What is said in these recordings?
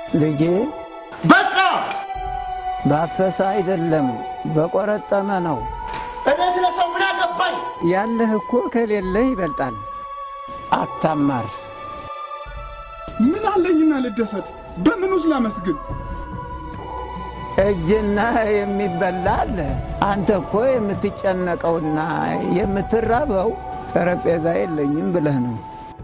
ልጄ በቃ ባፈሰ አይደለም በቆረጠመ ነው። እኔ ስለ ሰው ምን አገባኝ? ያለህ እኮ ከሌለህ ይበልጣል። አታማር። ምን አለኝና ልደሰት? በምኑስ ላመስግን? እጅና የሚበላ አለ። አንተ እኮ የምትጨነቀውና የምትራበው ጠረጴዛ የለኝም ብለህ ነው።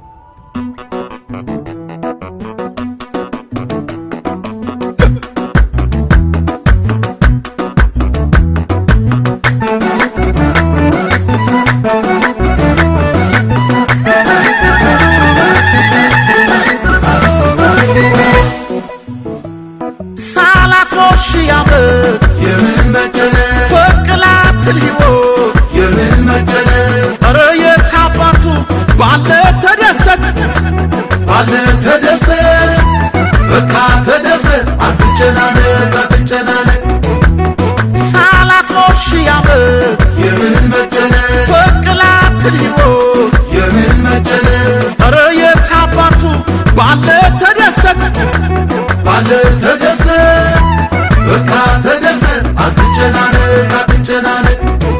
ሳላቶሽ ያመት የምን መጨነቅ በቅላትል ሕይወት የምን መጨነቅ ኧረ የታባቱ ባለ ተደሰት ባለ ተደሰት በቃ ተደሰት አትጨናነቅ አትጨናነቅ ሳላቶሽ ያመት የምን መጨነቅ በቅላትል ሕይወት የምን መጨነቅ ኧረ የታባቱ ባለ ተደሰት ባለ ተደሰት በቃ ተደሰት አትጨናነቅ አትጨናነቅ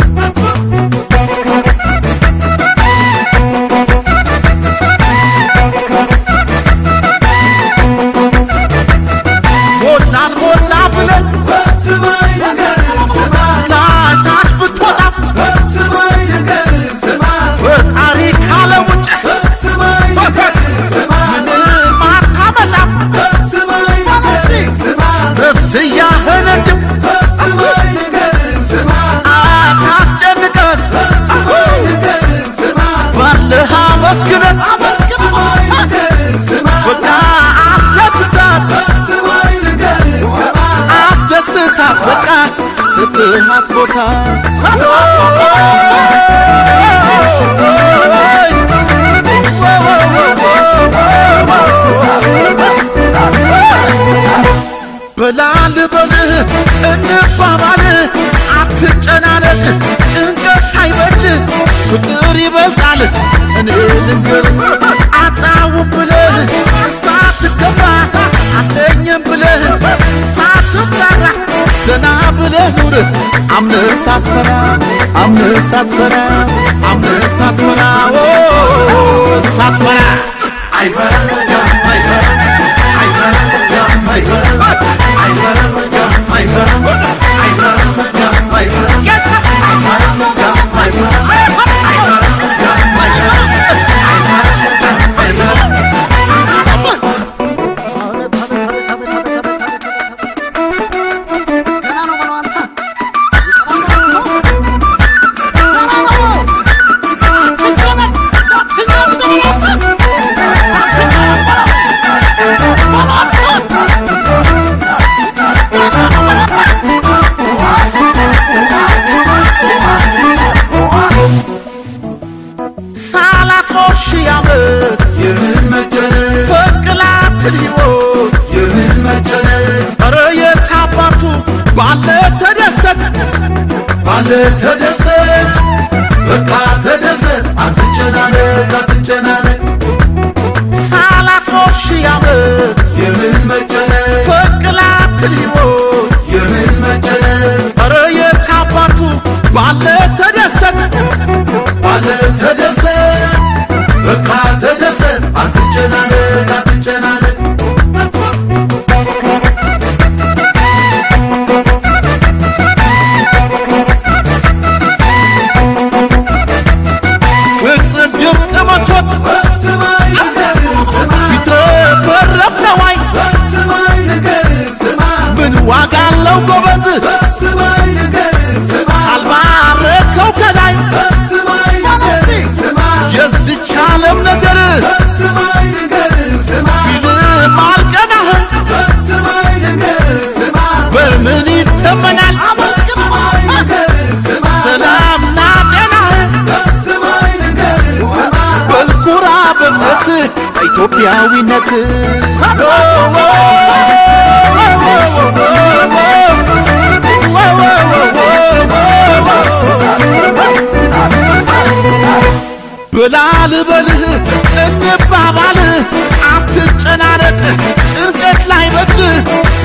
ሞላን ሞላ ብለን በስማይ ነገር ስማ ታች ብትወጣ በስማይ ነገር ስማ በታሪክ ዓለም ውጭ በስማይ ነገር ስማ ምንም አታመጣም በስማይ ነገር ስማ ነፍስያህን እንድም በስማይ ነገር ስማ አታስጨንቀን በስማይ ነገር ስማ ባለህ አመስግነን በስማይ ነገር ስማ በቃ አስደስታት በስማይ ነገር ስማ አስደስታት በቃ ስትሃት ቦታ በላል በልህ እንባባል አትጨናነቅ ጭንቀት አይበጅ ፍቅር ይበዛል እኔ ልንገር አጣው ብለህ ሳትገባ አለኝም ብለህ ሳትፈራ ዘና ብለህ ኑር አምነህ ሳትፈራ አምነህ ሳትፈራ አምነህ ሳትፈራ ኦ ሳትፈራ አይፈራም አይፈራም አይፈራም አይፈራም አይፈራም አይፈራም አይፈራም አይፈራም አይፈራም ሳላቶሽ ያመት የምን መጨነቅ በቅላትል ሕይወት የምን መጨነቅ ኧረ የታባቱ ባለ ተደሰት ባለ ተደሰት በቃ ተደሰት አትጨናነቅ አትጨናነቅ ሳላቶሽ ያመት የምን መጨነቅ በቅላትል ሕይወት የምን መጨነቅ ኧረ የታባቱ ባለ ተደሰት ባለ ተደሰት በቃ ተደሰት አትጨናነቅ አትጨናነቅ ፍጽም ድምፅ መቶት ቢትረፈረፍ ነዋይ ምን ዋጋ አለው ጎበዝ አልባረከው ከላይ የዚች ዓለም ነገር ቢልም አልቀናህም በምን ይተመናል ሰላምና ጤናህን በልኩራ በእምነት ኢትዮጵያዊነት ብላል በልህ እንባባል አትጨናነቅ ጭንቀት ላይ በጅ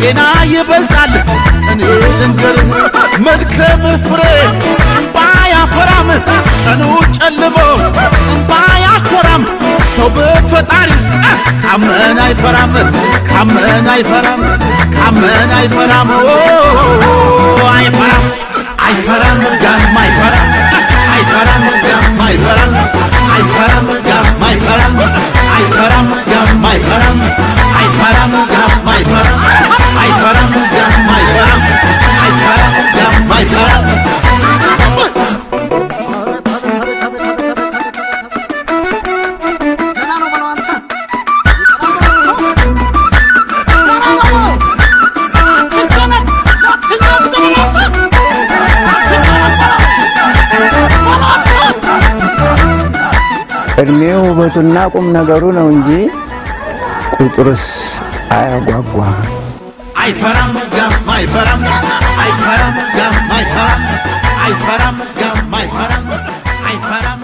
ጤና ይበልጣል እኔ ልንገርህ መድከም ፍሬ እምባ ያፈራም ቀኑ ጨልሞ እምባ ያኮራም ሰው በፈጣሪ ካመን አይፈራም ካመን አይፈራም ካመን አይፈራም ኦ አይፈራም አይፈራም ጋም አይፈራም አይፈራም ጋም አይፈራም አይፈራም ጋም አይፈራም አይፈራም ጋም አይፈራም አይፈራም ጋም አይፈራም አይፈራም ጋም አይፈራም አይፈራም ጋም አይፈራም እድሜው ውበቱና ቁም ነገሩ ነው እንጂ ቁጥርስ አያጓጓ። አይፈራም ጋም አይፈራም አይፈራም ጋም አይፈራም አይፈራም ጋም አይፈራም አይፈራም